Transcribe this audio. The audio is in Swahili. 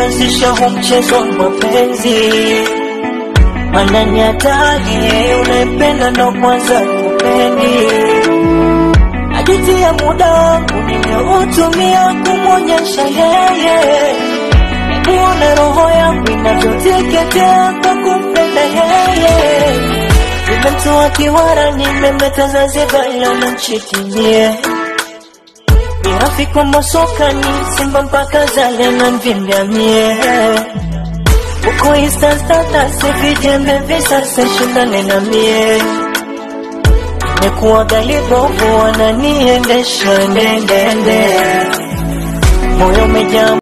kuanzisha huu mchezo wa mapenzi, maana ni hatari, unaipenda ndo kwanza kupendi. Najutia muda wangu nilioutumia kumwonyesha yeye, nione roho yangu inavyoteketea kwa kumpenda yeye. Nimemtoa kiwara, nimemleta Zanzibar, leo namchitimie ni rafiki wa masokani, Simba mpaka Zale na mvimbia mie uko Insta status, vijembe visasa, shindane na mie nimekuwa galibovu, wananiendesha ndendende, moyo umejaa